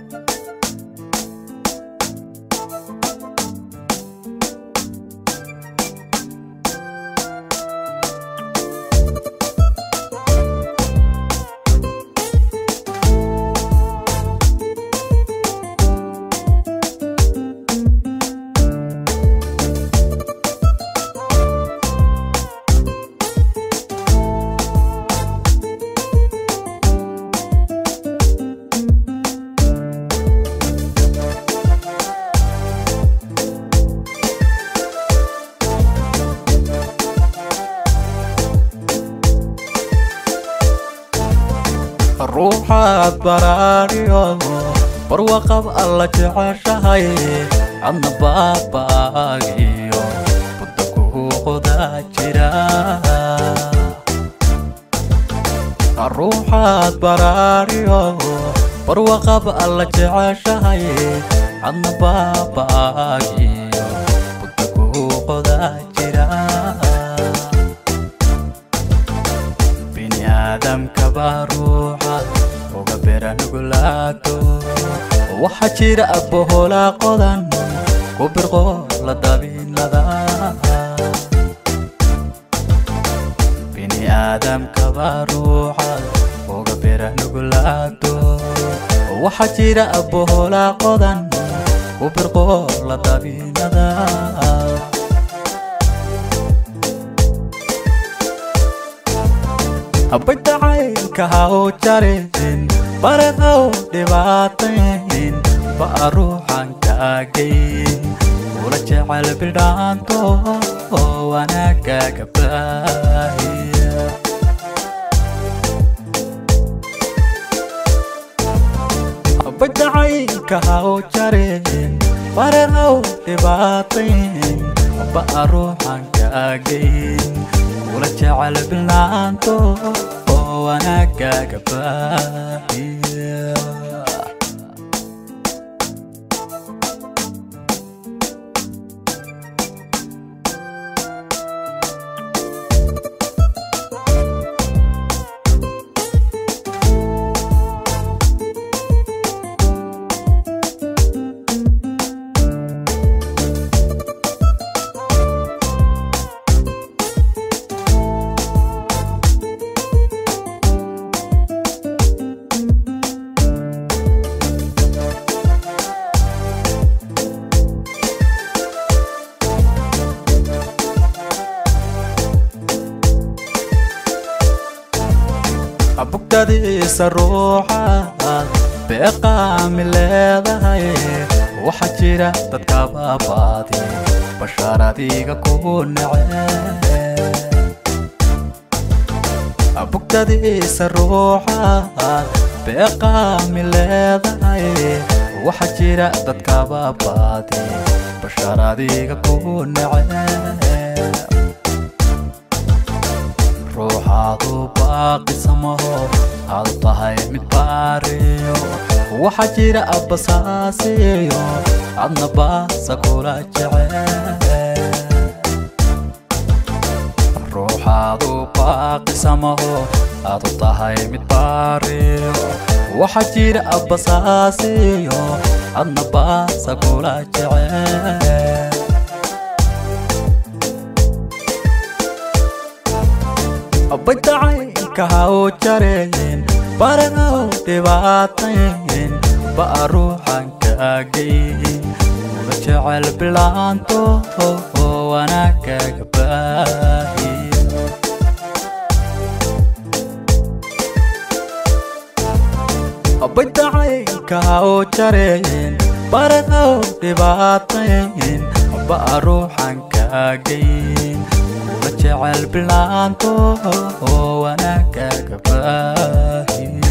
ruuxaad baraariyo barwaqab alla jeceshahay adna baabaagiyo budda kuuqoda jira ruuxaad baraariyo barwaqab alla jeceshahay adna baabaagiyo budda kuuqoda jira biniaadamkaba ruuxa uga bera nugulaato waxaa jira abboholaa qodan ku birqo la dabinada biniaadamkaba ruuxa uga bera nugulaato waxaa jira abboholaa qodan ku birqo la dabinada abadacaylka ha u jarin bareqow dhibaatayn ba'a ruuxan kaagayn ula jecel bidhaanto oo wanaagaaga baahiya abadacaylka ha u jarin bareqow dhibaatayn ba'a ruuxan kaagayn ula jecel bilaanto oo wanaagaaga baahiya bugtadiisa ruuxaad beeqaami leedahay waxaa jira dadka baabaadi bashaar adiga ku nece bugtadiisa ruuxaad beeqaami leedahay waxaa jira dadka baabaadi bashaar adiga ku nece ruuxaadu baaqisamaho aadu tahay mid baariyo waxaa jira abbasaasiyo adna baasa kula jece ruuxaadu baaqisamaho aadu tahay mid baariyo waxaa jira abbasaasiyo adna baasa kula jece abadacaylka ha u jareen baranow dhibaatayn ba'a ruuxan kaagayn ula jecel bilaanto oo wanaagaaga baahiya abadacaylka ha u jareen baranow dhibaatayn ba'a ruuxan kaagayn ula jecel bilaanto oo wanaagaaga baahiya